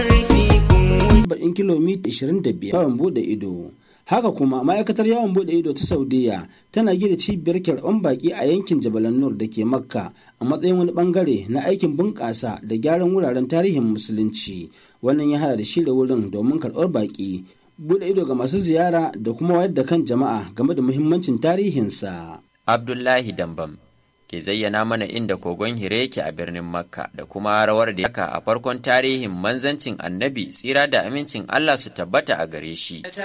baɗin kilomita 25 yawon bude ido haka kuma ma'aikatar yawon bude ido ta saudiya tana gida cibiyar kyarɓan baki a yankin jabalan nur da ke makka a matsayin wani bangare na aikin bunƙasa da gyaran wuraren tarihin musulunci wannan ya hada da shirya wurin domin karɓar baki bude ido ga masu ziyara da kuma wayar da kan jama'a game da muhimmancin tarihinsa abdullahi dambam ke zayyana mana inda kogon hire yake a birnin makka da kuma rawar da yaka a farkon tarihin manzancin annabi tsira da amincin allah su tabbata a gare shi